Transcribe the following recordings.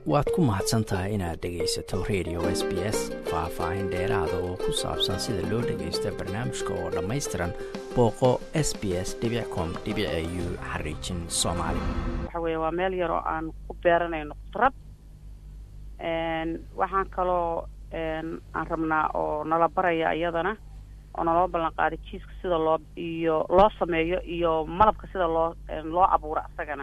waad ku mahadsan tahay inaad dhegaysato radio s b s faah-faahin dheeraada oo ku saabsan sida loo dhagaysta barnaamijka oo dhammaystiran booqo s b s com u xariijin soomaali waxa weeye waa meel yar oo aan ku beeranayno qudrad waxaan kaloo aan rabnaa oo nala baraya iyadana oo naloo ballan qaaday jiiska sida loo iyo loo sameeyo iyo malabka sida loo loo abuuro asagana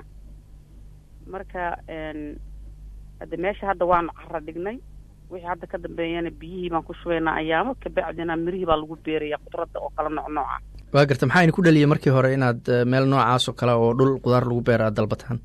marka hadde meesha hadda waanu cara dhignay wixii hadda ka dambeeyana biyihii baan ku shubaynaa ayaamo kabacdina mirihii baa lagu beeraya qudradda oo kala nooc nooca waa garta maxaa idinku dhaliyay markii hore inaad meel noocaas oo kale oo dhul qudaar lagu beera aad dalbataan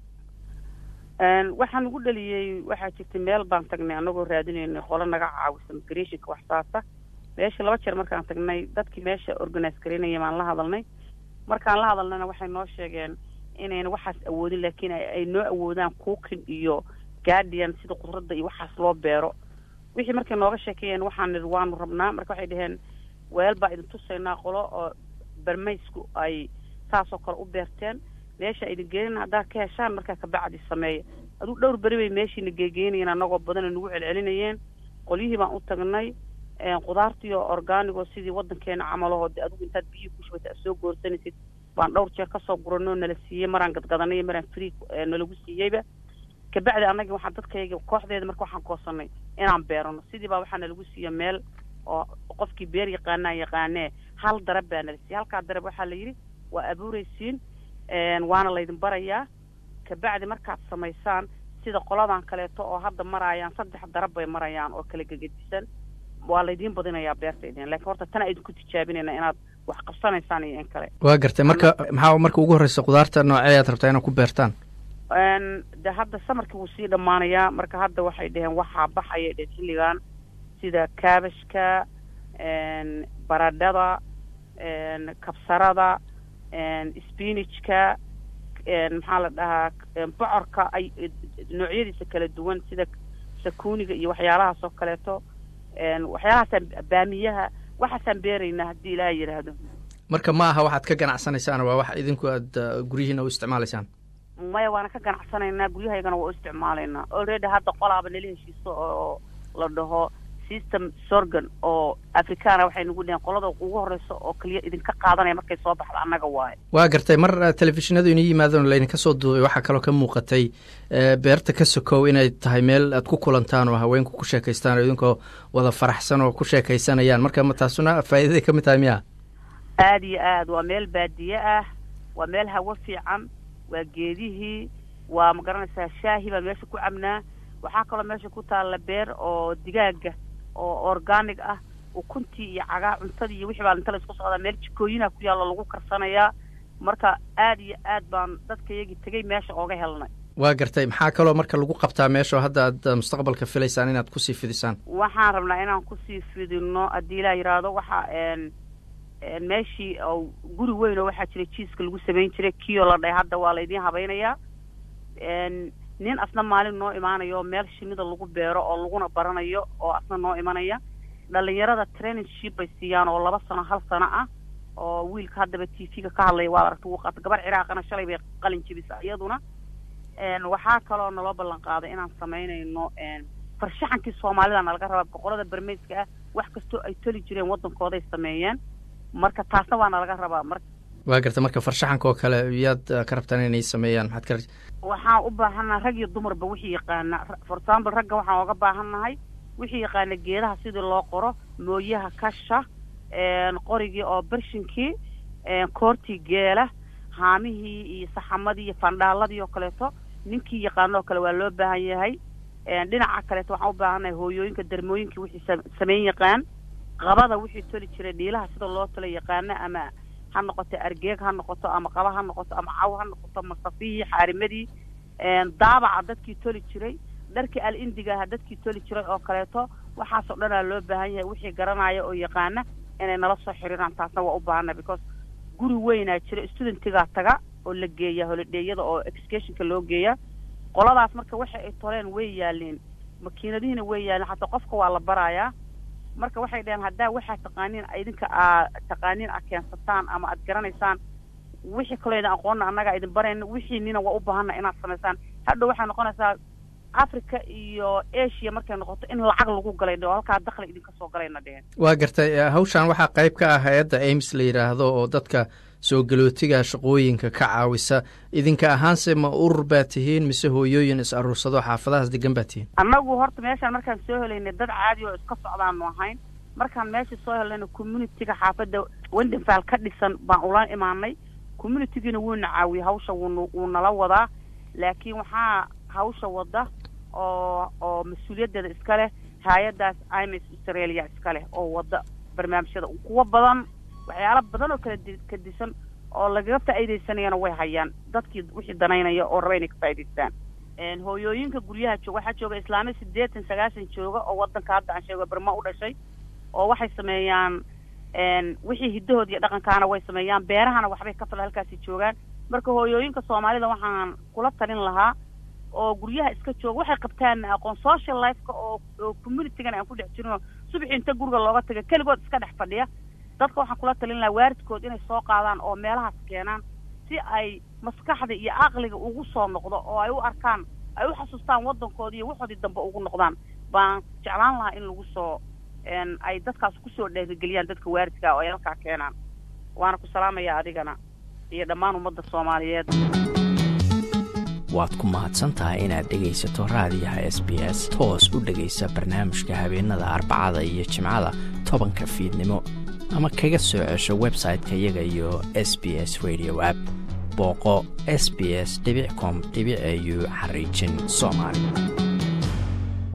waxaan ugu dhaliyey waxaa jirtay meel baan tagnay anagoo raadinaynay qolo naga caawisa migrationka waxsaasa meesha laba jeer markaan tagnay dadkii meesha organise garaynaya baan la hadalnay markaan la hadalnayna waxay noo sheegeen inayna waxaas awoodin laakiin ay noo awoodaan cookin iyo guardian sida qudradda iyo waxaas loo beero wixii markay nooga sheekeeyeen waxaan nidhi waanu rabnaa marka waxay dhaheen weel baa idin tusaynaa qolo oo barmaysku ay saasoo kale u beerteen meesha idin geenin haddaad ka heshaan markaa kabacdi sameeya aduu dhowr beri bay meeshiina geegeynayeen anagoo badana nagu celcelinayeen qolyihii baan u tagnay qudaartiioo organigo sidii waddankeena camalaho de adigu intaad biyihii ku shubata aad soo goorsanaysid baan dhowr jeer kasoo guranoo nala siiyey maraan gadgadanay maraan free nalagu siiyeyba kabacdi annagii waxaan dadkayga kooxdeeda marka waxaan goosanay inaan beerano sidii baa waxaa nalagu siiya meel oo qofkii beer yaqaanaa yaqaanee hal darab baa nala siiyey halkaa darab waxaa la yidhi waa abuuraysiin waana laydin barayaa kabacdi markaad samaysaan sida qoladan kaleeto oo hadda maraayaan saddex darab bay marayaan oo kala gegedisan waa laydiin badinayaa beerta idin lakiin horta tana idinku tijaabinayna inaad wax qabsanaysaan iyo in kale waa gartay marka maxaa marka ugu horreysa qudaarta noocee aad rabtaa inaad ku beertaan de hadda samarkii wuu sii dhammaanayaa marka hadda waxay dhaheen waxaa baxaya dhe xilligan sida kaabashka baradhada kabsarada spinajka maxaa la dhahaa bocorka ay noocyadiisa kala duwan sida sakuuniga iyo waxyaalahaas oo kaleeto waxyaalahaasaan baamiyaha waxaasaan beeraynaa haddii ilaaha yidhaahdo marka ma aha waxaad ka ganacsanaysaan waa wax idinku aad guryihiina u isticmaalaysaan maya waana ka ganacsanaynaa guryahaygana waa u isticmaalaynaa already hadda qolaaba nala heshiiso oo la dhaho system sorgan oo africana waxay nagu dheheen qolada ugu horreysa oo keliya idinka qaadanaya markay soo baxdo annaga waayo waa gartay mar telefishinadu inii yimaadeen laydinka soo duubay waxaa kaloo ka muuqatay beerta ka sokow inay tahay meel aad ku kulantaan oo haweenku ku sheekaystaan oo idinkoo wada faraxsan oo ku sheekaysanayaan marka ma taasuna faa'iidaday ka mid tahay miya aada iyo aad waa meel baadiye ah waa meel hawo fiican waa geedihii waa ma garanaysaa shaahi baan meesha ku cabnaa waxaa kaloo meesha ku taalla beer oo digaaga oo organic ah ukuntii iyo cagaa cuntadii iyo wixii baa inta la isku socdaa meel jikooyinha ku yaallo lagu karsanayaa marka aad iyo aad baan dadka iyagii tegey meesha ooga helnay waa gartay maxaa kaloo marka lagu qabtaa meesha oo hadda aad mustaqbalka filaysaan inaad kusii fidisaan waxaan rabnaa inaan kusii fidino haddii ilaa yidhaahdo waxa meeshii oo guri weyn oo waxaa jira jiiska lagu samayn jiray kioo la dhahay hadda waa laydiin habaynayaa nin asna maalin noo imaanayo meel shinida lagu beero oo laguna baranayo oo asna noo imanaya dhalinyarada trainingship bay siiyaan oo laba sano hal sano ah oo wiilka haddaba t v-ga ka hadlaya waa aragta wuu qaata gabar ciraaqana shalay bay qalin jebisa iyaduna waxaa kaloo naloo ballan qaaday inaan samaynayno farshaxankii soomaalida nalaga rabaa boqorada bermeyska ah wax kastoo ay toli jireen waddankooday sameeyeen marka taasna waa nalaga rabaa mar waa garta marka farshaxanka oo kale yaad ka rabtaan inay sameeyaan maxaad ka waxaan u baahannaha rag iyo dumarba wixii yaqaana for example ragga waxaan oga baahannahay wixii yaqaana geedaha sidii loo qoro mooyaha kasha qorigii oo bershinkii koortii geela haamihii iyo saxamadii iyo fandhaaladii oo kaleeto ninkii yaqaano oo kale waa loo baahan yahay dhinaca kaleeto waxaan u baahannahay hooyooyinka darmooyinkii wixii sameyn yaqaan qabada wixii toli jiray dhiilaha sida loo tala yaqaana ama ha noqoto argeeg ha noqoto ama qaba ha noqoto ama caw ha noqoto masafihii xaarimadii daabaca dadkii toli jiray dharkii al indiga aha dadkii toli jiray oo kaleeto waxaasoo dhanaa loo baahan yahay wixii garanaya oo yaqaana inay nala soo xiriiraan taasna waa u baahannahay because guri weynaa jira studentigaa taga oo la geeya holidheeyada oo educationka loo geeya qoladaas marka waxa ay toleen way yaaleen makiinadihiina way yaaleen xataa qofka waa la barayaa marka waxay dhaheen haddaa waxaa taqaaniin idinka aa taqaaniin aad keensataan ama aad garanaysaan wixii kaloo idin aqoonna annagaa idin barayna wixiinina waa u baahanna inaad samaysaan hadhow waxay noqonaysaa africa iyo asia markay noqoto in lacag lagu galay dhe halkaa dakli idinka soo galayna dheheen waa gartay hawshan waxaa qayb ka ah hay-adda ames la yidhaahdo oo dadka soo galootiga shaqooyinka ka caawisa idinka ahaanse ma urur baa tihiin mise hooyooyin is aruursado xaafadahaas degan baa tihiin annagu horta meeshaan markaan soo helaynay dad caadi oo iska socdaanu ahayn markaan meesha soo helayna communitiga xaafadda wendenfal ka dhisan baan ula imaanay communitigiina wuuna caawiyey hawsha wuun wuu nala wadaa laakiin waxaa hawsha wada oo oo mas-uuliyaddeeda iska leh hay-addaas ims australia iska leh oo wada barnaamijyada kuwa badan waxyaalo badan oo kala ka disan oo lagaga faa'iidaysanayana way hayaan dadkii wixii danaynaya oo raba inay ka faa'idaystaan hooyooyinka guryaha joog waxaa jooga islaamiya siddeetan sagaashan jooga oo waddanka hadda aan sheego berma u dhashay oo waxay sameeyaan wixii hiddahooda iyo dhaqankaana way sameeyaan beerahana waxbay ka fala halkaasi joogaan marka hooyooyinka soomaalida waxaan kula talin lahaa oo guryaha iska jooga waxay qabtaan aqoon social lifeka oo oo communitygana aan ku dhex jirin oo subaxii inta guriga looga taga keligood iska dhex fadhiya dadka waxaan kula talin lahaa waaridkood inay soo qaadaan oo meelahaas keenaan si ay maskaxda iyo aqliga ugu soo noqdo oo ay u arkaan ay u xasuustaan waddankooda iyo waxoodii dambe ugu noqdaan baan jeclaan lahaa in lagu soo ay dadkaas kusoo dheerigeliyaan dadka waaridkaa oo ay halkaa keenaan waana ku salaamaya adigana iyo dhammaan ummadda soomaaliyeed waad ku mahadsan tahay inaad dhegaysato raadiyaha s b s toos u dhegaysa barnaamijka habeenada arbacada iyo jimcada tobanka fiidnimo ama kaga soo cesho website-ka iyaga iyo s b s radio app booqo s b s com au xariijin soomaali